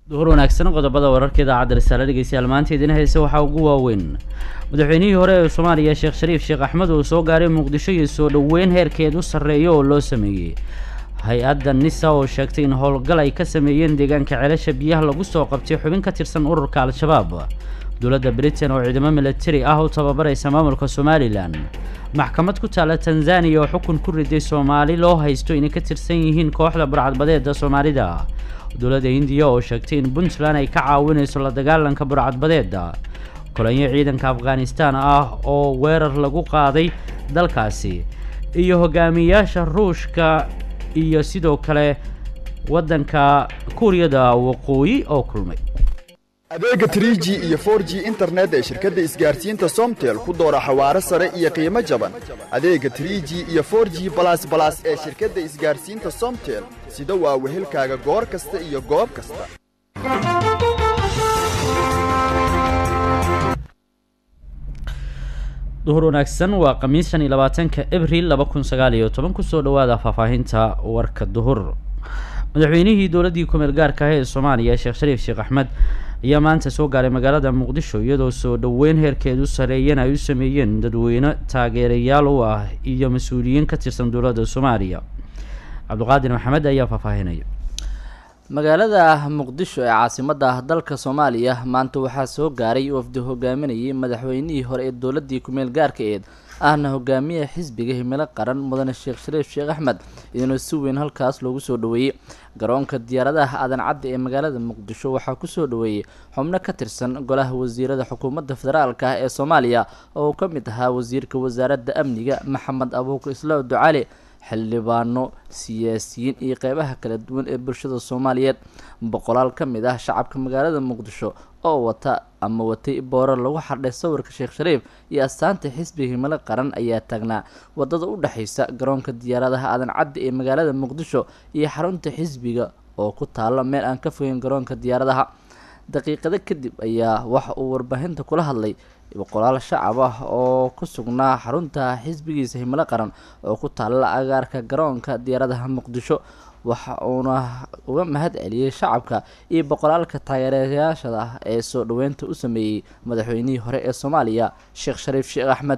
duhur wanaagsan qodobada wararka idaacadda risaale dhegeystayaal maanta idin haysa waxaa ugu waaweyn madaxweynihii hore ee soomaaliya sheekh shariif sheekh axmed uu soo gaaray muqdisho iyo soo dhoweyn heerkeed u sarreeyo oo loo sameeyey hay-adda nisa oo sheegtay in howlgal ay ka sameeyeen deegaanka celasha biyaha lagu soo qabtay xubin ka tirsan ururka al-shabaab dowladda britain oo ciidamo milatari ah u tababaraysa maamulka somalilan maxkamad ku taala tanzaniya oo xukun ku riday soomaali loo haysto inay ka tirsan yihiin kooxda burcadbadeeda soomaalida dowladda hindiya oo sheegtay in puntland ay ka caawinayso la dagaalanka burcadbadeeda kolonyo ciidanka afghanistan ah oo weerar lagu qaaday dalkaasi iyo hogaamiyayaasha ruushka iyo sidoo kale waddanka kuuriyada waqooyi oo kulmay adeega 3g iyo 4g internet ee shirkadda isgaarsiinta somtel ku doora xawaaro sare iyo qiimo jaban adeega 3g iyo 4g balas balas ee shirkadda isgaarsiinta somtel sida waa wehelkaaga goor kasta iyo goob kasta duhur wanaagsan waa khamiis shan iyo labaatanka abril laba kun sagaal iyo toban kusoo dhawaada faahfaahinta warka duhur madaxweynihii dowladdii kumeel gaarka ah ee soomaaliya sheekh shariif sheekh axmed ayaa maanta soo gaaray magaalada muqdisho iyadoo soo dhoweyn heerkeedu sareeyana ay u sameeyeen dadweyne taageerayaal u ah iyo mas-uuliyiin ka tirsan dowladda soomaaliya cabdiqaadir maxamed ayaa faahfaahinaya magaalada muqdisho ee caasimadda dalka soomaaliya maanta waxaa soo gaaray wafdi hogaaminayay madaxweynihii hore ee dowladii kumeel gaarka eed ahna hogaamiyaha xisbiga himilo qaran mudane sheekh shariif sheekh axmed iyadoo si weyn halkaas loogu soo dhoweeyey garoonka diyaaradaha aadan cadda ee magaalada muqdisho waxaa kusoo dhoweeyey xubno ka tirsan golaha wasiirada xukuumadda federaalka ah ee soomaaliya oo uu ka mid ahaa wasiirka wasaaradda amniga maxamed abuukar islaaw ducali xildhibaano siyaasiyiin iyo qeybaha kala duwan ee bulshada soomaaliyeed boqolaal ka mid ah shacabka magaalada muqdisho oo wata ama watay boorar lagu xardhay sawirka sheekh shariif iyo astaanta xisbiga himilo qaran ayaa taagnaa wadada u dhexeysa garoonka diyaaradaha aadan cadda ee magaalada muqdisho iyo xarunta xisbiga oo ku taalo meel aan ka fogeyn garoonka diyaaradaha daqiiqado kadib ayaa waxa uu warbaahinta kula hadlay boqolaal shacab ah oo ku sugnaa xarunta xisbigiisa himilo qaran oo ku taalla agaarka garoonka diyaaradaha muqdisho waxa uuna uga mahad celiyey shacabka iyo boqolaalka taageerayaashada ah ee soo dhoweynta u sameeyey madaxweynihii hore ee soomaaliya sheekh shariif sheekh axmed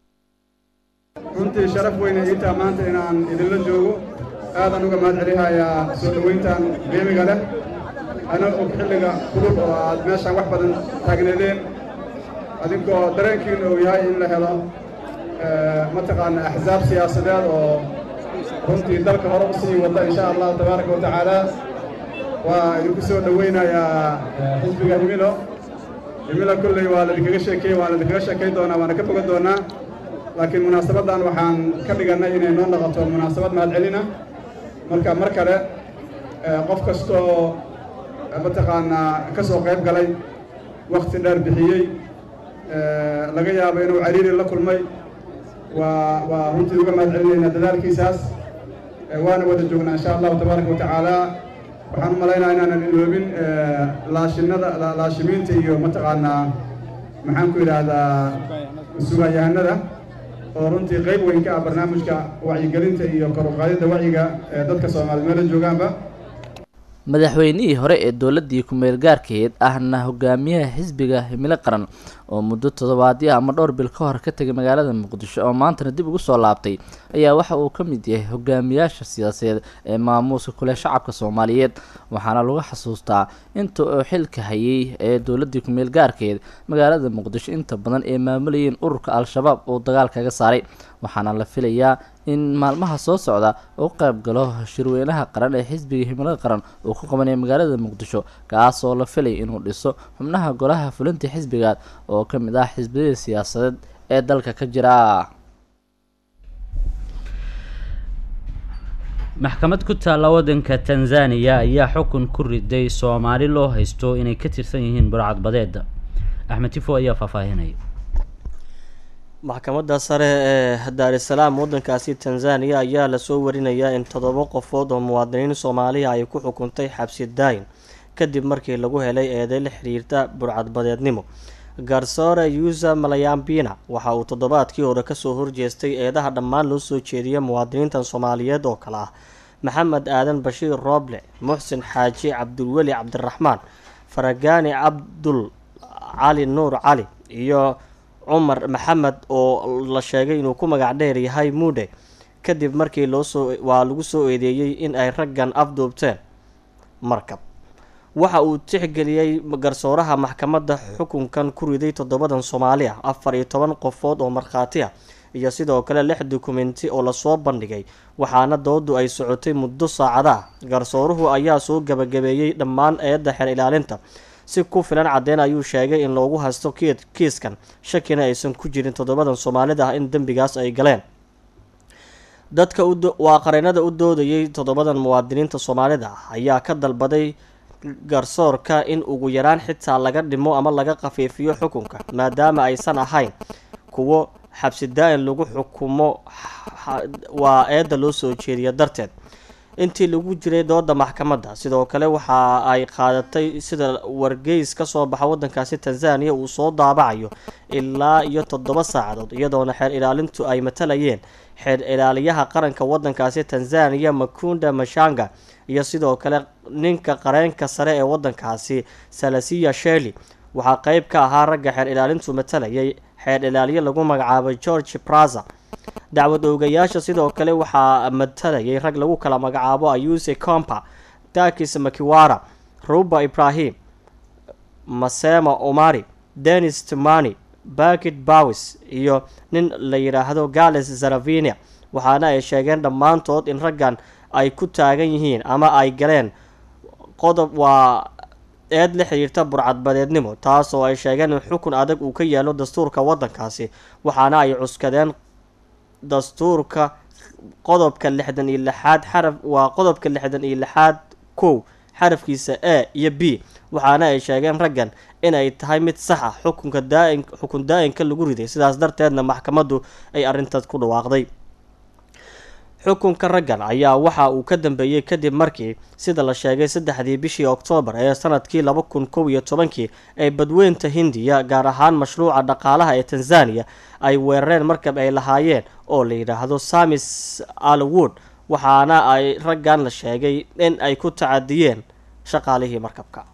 runtii sharaf weyne iitaa maanta inaan idinla joogo aadaan uga mahad celihayaa soo dhoweyntan qiimiga leh ana og xilliga kulul oo aad meeshaan wax badan taagneedeen adinkoo dareenkiina uu yahay in la helo mataqaana axsaab siyaasadeed oo runtii dalka hore u sii wadda insha allahu tabaaraka wa tacaala waa idinku soo dhoweynayaa xisbiga himilo himilo kolley waa laidinkaga sheekeeye waan laidinkaga sheekay doonaa waana ka fogan doonaa laakiin munaasabaddan waxaan ka dhigannay inay noo noqoto munaasabad mahadcelina marka mar kale qof kastoo mataqaanaa ka soo qayb galay wakhti dheer bixiyey laga yaabo inuu cariiri la kulmay waa waa runtii uga mahad celinaynaa dadaalkiisaas waana wada joognaa insha allahu tabaaraka wa tacaala waxaan u malaynaa inaanan iloobin laashinada laashimiinta iyo mataqaanaa maxaan ku yidhaahdaa sugaanyahanada oo runtii qayb weyn ka ah barnaamijka wacyigelinta iyo kor u qaadidda wacyiga ee dadka soomaaliya meela joogaanba madaxweynihii hore ee dowladii kumeel gaarkeed ahna hogaamiyaha xisbiga himilo qaran oo muddo toddobaadyo ama dhowr bil ka hor ka tegay magaalada muqdisho oo maantana dib ugu soo laabtay ayaa waxa uu ka mid yahay hogaamiyaasha siyaasadeed ee maamuuska kule shacabka soomaaliyeed waxaana lagu xasuustaa inta uu xilka hayay ee dowladii kumeel gaarkeed magaalada muqdisho inta badan ee maamulayeen ururka al-shabaab uu dagaal kaga saaray waxaana la filayaa in maalmaha soo socda uu qayb galo shirweynaha qaran ee xisbiga himilada qaran uu ku qabanaya magaalada muqdisho kaasoo la filay inuu dhiso xubnaha golaha fulinta xisbigaad oo ka mid ah xisbiyada siyaasadeed ee dalka ka jira maxkamad ku taalla waddanka tanzaniya ayaa xukun ku riday soomaali loo haysto inay ka tirsan yihiin burcadbadeeda axmed tifo ayaa faahfaahinaya maxkamadda sare ee daarisalaam waddankaasi tanzaniya ayaa lasoo warinayaa in toddoba qofood oo muwaadiniin soomaaliya ay ku xukuntay xabsi daayin kadib markii lagu helay eeday la xiriirta burcadbadeednimo garsoore yuusa malayambina waxa uu toddobaadkii hore kasoo horjeestay eedaha dhammaan loo soo jeediya muwaadiniintan soomaaliyeed oo kale ah maxamed aadan bashiir rooble muxsin xaaji cabdulweli cabdiraxmaan faragaani cabdul cali nuur cali iyo cumar maxamed oo la sheegay inuu ku magac dheer yahay muudhe kadib markii loosoo waa lagu soo eedeeyey in ay raggan afduubteen markab waxa uu tixgeliyey garsooraha maxkamadda xukunkan ku riday toddobadan soomaali ah afar iyo toban qofood oo markhaati ah iyo sidoo kale lix dukumenti oo lasoo bandhigay waxaana doodu ay socotay muddo saacada ah garsooruhu ayaa soo gabagabeeyey dhammaan eedda xeer ilaalinta si ku filan caddeyn ayuu sheegay in loogu haysto kiiskan shakina aysan ku jirin toddobadan soomaalida ah in dembigaas ay galeen dadka waa qareennada u doodayay toddobadan muwaadiniinta soomaalida ah ayaa ka dalbaday garsoorka in ugu yaraan xitaa laga dhimo ama laga khafiifiyo xukunka maadaama aysan ahayn kuwo xabsi daa-in lagu xukumo waa eedda loo soo jeediya darteed intii lagu jiray dooda maxkamadda sidoo kale waxa ay qaadatay sida wargeys ka soo baxa waddankaasi tanzaniya uu soo daabacayo ilaa iyo toddoba saacadood iyadoona xeer ilaalintu ay matalayeen xeer ilaaliyaha qaranka waddankaasi tanzaniya makunda mashanga iyo sidoo kale ninka qareenka sare ee waddankaasi salasiya sheli waxaa qeyb ka ahaa ragga xeer ilaalintu matalayay xeer ilaaliye lagu magacaabay george braza dacwad oogayaasha sidoo kale waxaa matalayay rag lagu kala magacaabo ayuse compa dakis makiwara ruba ibrahim masema omari denis tumani bakit bawis iyo nin la yidhaahdo gales zaravinia waxaana ay sheegeen dhammaantood in raggan ay ku taagan yihiin ama ay galeen qodob waa eed la xiriirta burcadbadeednimo taas oo ay sheegeen in xukun adag uu ka yaalo dastuurka waddankaasi waxaana ay cuskadeen dastuurka qodobka lixdan iyo lixaad xaraf waa qodobka lixdan iyo lixaad kow xarafkiisa a iyo b waxaana ay sheegeen raggan inay tahay mid sax ah xukunka daain xukun daa-inka lagu riday sidaas darteedna maxkamaddu ay arrintaas ku dhawaaqday xukunka raggan ayaa waxa uu ka dambeeyey kadib markii sida la sheegay saddexdii bishii oktoobar ee sanadkii laba kun kow iyo tobankii ee badweynta hindiya gaar ahaan mashruuca dhaqaalaha ee tanzaniya ay weerareen markab ay lahaayeen oo la yidhaahdo samis alwood waxaana ay raggan la sheegay in ay ku tacadiyeen shaqaalihii markabka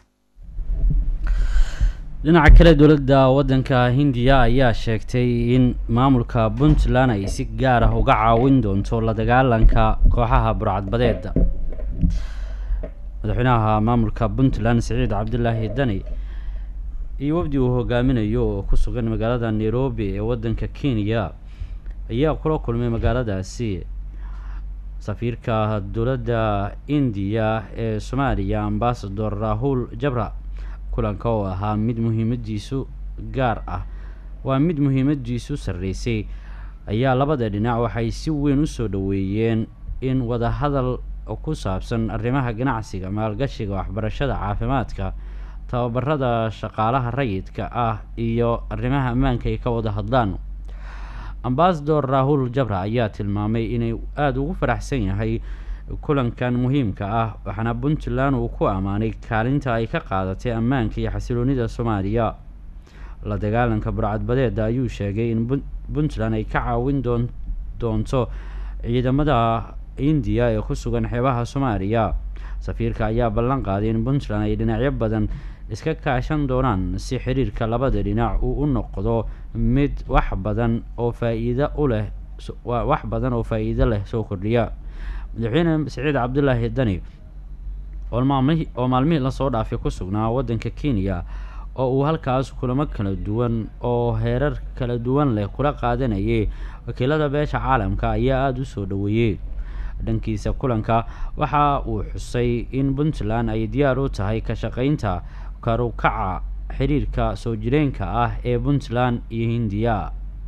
dhinaca kale dowladda waddanka hindiya ayaa sheegtay in maamulka puntland ay si gaar ah uga caawin doonto la dagaalanka kooxaha burcadbadeeda madaxweynaha maamulka puntland siciid cabdilaahi dani iyo wafdi uu hogaaminayo oo ku sugan magaalada nairobi ee waddanka kenya ayaa kula kulmay magaaladaasi safiirka dowladda indiya ee soomaaliya ambasador rahul jabra kulanka oo ahaa mid muhiimadiisu gaar ah waa mid muhiimadiisu sarreysay ayaa labada dhinac waxay si weyn usoo dhoweeyeen in wadahadal ku saabsan arrimaha ganacsiga maalgashiga waxbarashada caafimaadka tababarada shaqaalaha rayidka ah iyo arrimaha ammaanka ay ka wada hadlaan ambasador rahul jabra ayaa tilmaamay inay aada ugu faraxsan yahay kulankan muhiimka ah waxaana puntland uu ku ammaanay kaalinta ay ka qaadatay ammaanka iyo xasiloonida soomaaliya la dagaalanka burcadbadeeda ayuu sheegay in puntland ay ka caawin doon doonto ciidamada indiya ee ku sugan xeebaha soomaaliya safiirka ayaa ballan qaaday in puntland ay dhinacyo badan iska kaashan doonaan si xiriirka labada dhinac uu u noqdo mid wax badan oo faa-iido u leh wax badan oo faa-iido leh soo kordhiya madaxweyne siciid cabdulaahi dani oo maalmihii oo maalmihii lasoo dhaafay ku sugnaa waddanka kenya oo uu halkaas kulamo kala duwan oo heerar kala duwan leh kula qaadanayay wakiilada beesha caalamka ayaa aada u soo dhoweeyey dhankiisa kulanka waxa uu xusay in puntland ay diyaar u tahay ka shaqeynta karukaca xiriirka soo jireenka ah ee puntland iyo hindiya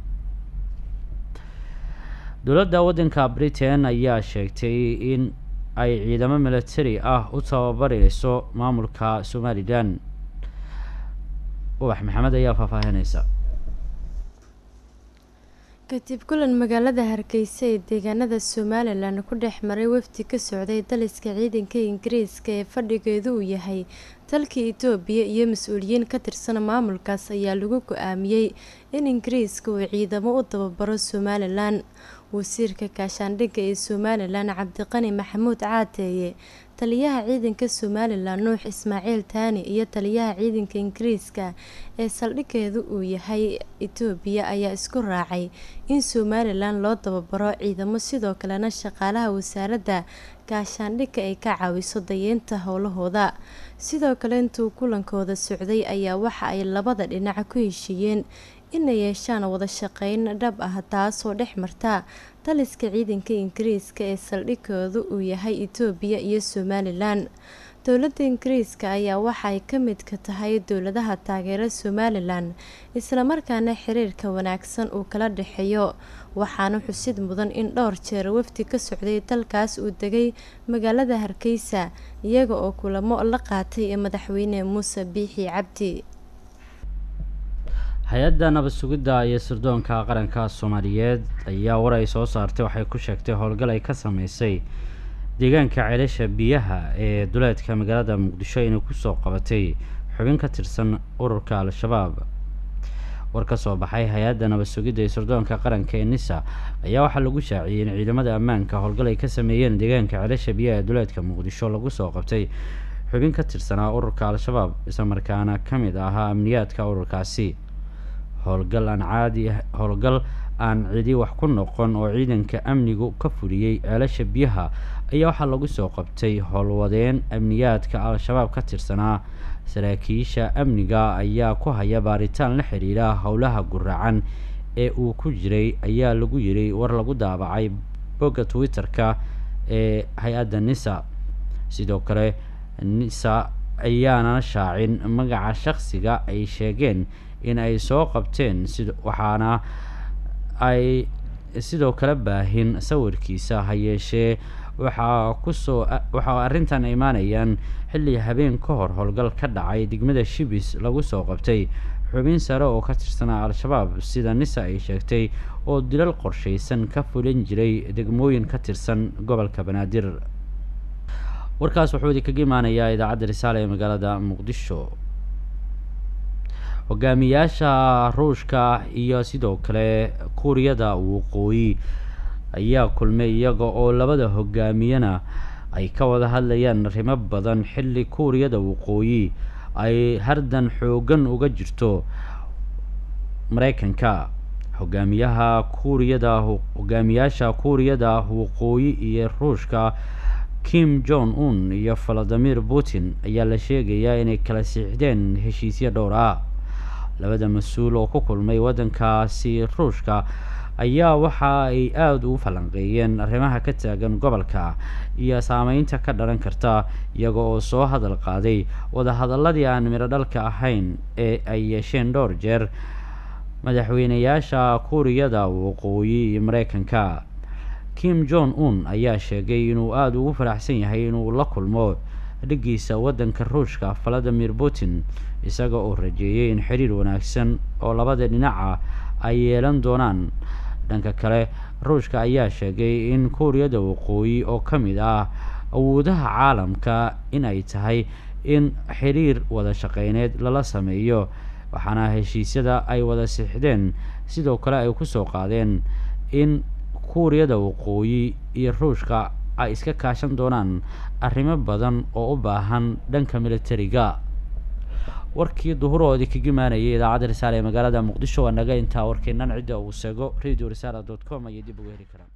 dowladda waddanka britain ayaa sheegtay in ay ciidamo military ah u tababareyso maamulka somalilan ubax maxamed ayaa faahfaahineysa kadib kulan magaalada hargeysa ee deegaanada somalilan ku dhex maray wafdi ka socday daliska ciidanka ingiriiska ee fadhigeedu uu yahay dalka itoobiya iyo mas-uuliyiin ka tirsan maamulkaas ayaa lagu go-aamiyey in ingiriiska uu ciidamo u tababaro somalilan wasiirka gaashaandhigga ee somalilan cabdiqani maxamuud caateeye taliyaha ciidanka somalilan nuux ismaaciil taani iyo taliyaha ciidanka ingiriiska ee saldhiggeedu uu yahay itoobiya ayaa isku raacay in somalilan loo dababaro ciidamo sidoo kalena shaqaalaha wasaaradda gaashaandhigga ay ka caawiso dayeynta howlahooda sidoo kale intuu kulankooda socday ayaa waxa ay labada dhinac ku heshiiyeen inay yeeshaan wada shaqeyn dhab ah taasoo dhex marta taliska ciidanka ingiriiska ee saldhigoodu uu yahay itoobiya iyo somalilan dowladda ingiriiska ayaa waxaay ka midka tahay dowladaha taageera somalilan islamarkaana xiriirka wanaagsan uu kala dhexeeyo waxaana xusid mudan in dhowr jeer wafdi ka socday dalkaas uu degay magaalada hargeysa iyaga oo kulamo la qaatay ee madaxweyne muuse biixi cabdi hay-adda nabad sugidda iyo sirdoonka qaranka soomaaliyeed ayaa war ay soo saartay waxay ku sheegtay howlgal ay ka sameysay deegaanka ceelasha biyaha ee duleedka magaalada muqdisho inay kusoo qabatay xubin ka tirsan ururka al-shabaab war ka soo baxay hay-adda nabad sugidda iyo sirdoonka qaranka ee nisa ayaa waxaa lagu shaaciyey in ciidamada ammaanka howlgal ay ka sameeyeen deegaanka ceelasha biyaha ee duleedka muqdisho lagu soo qabtay xubin ka tirsanaa ururka al-shabaab islamarkaana ka mid ahaa amniyaadka ururkaasi howlgal aan caadi howlgal aan cidi wax ku noqon oo ciidanka amnigu ka fuliyey ceelasha biyaha ayaa waxaa lagu soo qabtay howlwadeen amniyaadka al-shabaab ka tirsanaa saraakiisha amniga ayaa ku haya baaritaan la xiriira howlaha guracan ee uu ku jiray ayaa lagu yiray war lagu daabacay bogga twitter-ka ee hay-adda nisa sidoo kale nisa ayaana shaacin magaca shaqsiga ay sheegeen in ay soo qabteen sid waxaana ay sidoo kale baahin sawirkiisa ha yeeshee waxaa kusoo waxaa arrintan imaanayaan xilli habeen ka hor howlgal ka dhacay degmada shibis lagu soo qabtay xubin sare oo ka tirsanaa al-shabaab sida nisa ay sheegtay oo dilal qorshaysan ka fulin jiray degmooyin ka tirsan gobolka banaadir warkaas wuxuu idinkaga imaanayaa idaacadda risaale ee magaalada muqdisho hogaamiyaasha ruushka iyo sidoo kale kuuriyada waqooyi ayaa kulmay iyaga oo labada hogaamiyana ay ka wada hadlayaan arrimo badan xilli kuuriyada waqooyi ay hardan xoogan uga jirto mareykanka hogaamiyaha kuuriyada hogaamiyaasha kuuriyada waqooyi iyo ruushka kim jong un iyo valadimir putin ayaa la sheegayaa inay kala siixdeen heshiisyo dhowr ah labada mas-uul oo ku kulmay waddankaasi ruushka ayaa waxa ay aada ugu falanqeeyeen arrimaha ka taagan gobolka iyo saameynta ka dhalan karta iyaga oo soo hadal qaaday wadahadaladii aan midho dhalka ahayn ee ay yeesheen dhowr jeer madaxweyneyaasha kuuriyada waqooyi iyo mareykanka kim jong un ayaa sheegay inuu aada ugu faraxsan yahay inuu la kulmo dhigiisa waddanka ruushka valadimir putin isaga oo rajeeyay in xiriir wanaagsan oo labada dhinaca ay yeelan doonaan dhanka kale ruushka ayaa sheegay in kuuriyada waqooyi oo ka mid ah awoodaha caalamka in ay tahay in xiriir wada shaqeyneed lala sameeyo waxaana heshiisyada ay wada siixdeen sidoo kale ay kusoo qaadeen in kuuriyada waqooyi iyo ruushka ay iska kaashan doonaan arrimo badan oo u baahan dhanka militariga warkii duhuroodii kaga imaanayay idaacadda risaale ee magaalada muqdisho waa naga intaa warkeennan cidda uu seego radio risala dot com ayay dib uga heli karaan